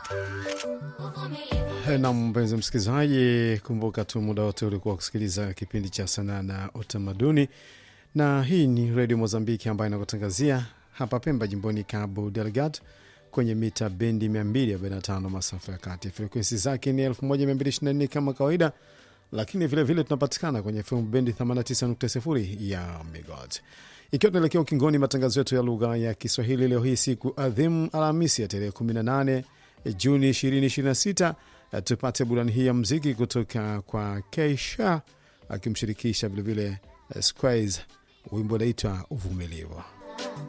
Na mpenzi msikilizaji, kumbuka tu muda wote ulikuwa kusikiliza kipindi cha sanaa na utamaduni, na hii ni redio Mozambiki ambayo inakutangazia hapa Pemba, jimboni Cabo Delgado, kwenye mita bendi 245 masafa ya kati. Frekuensi zake ni 1224 kama kawaida, lakini vilevile tunapatikana kwenye FM bendi 89.0 ya megahertz. Ikiwa tunaelekea ukingoni matangazo yetu ya lugha ya Kiswahili leo hii siku adhimu Alhamisi ya tarehe 18 Juni 2026, tupate burani hii ya mziki kutoka kwa Keisha akimshirikisha vilevile Squares, wimbo unaitwa Uvumilivu.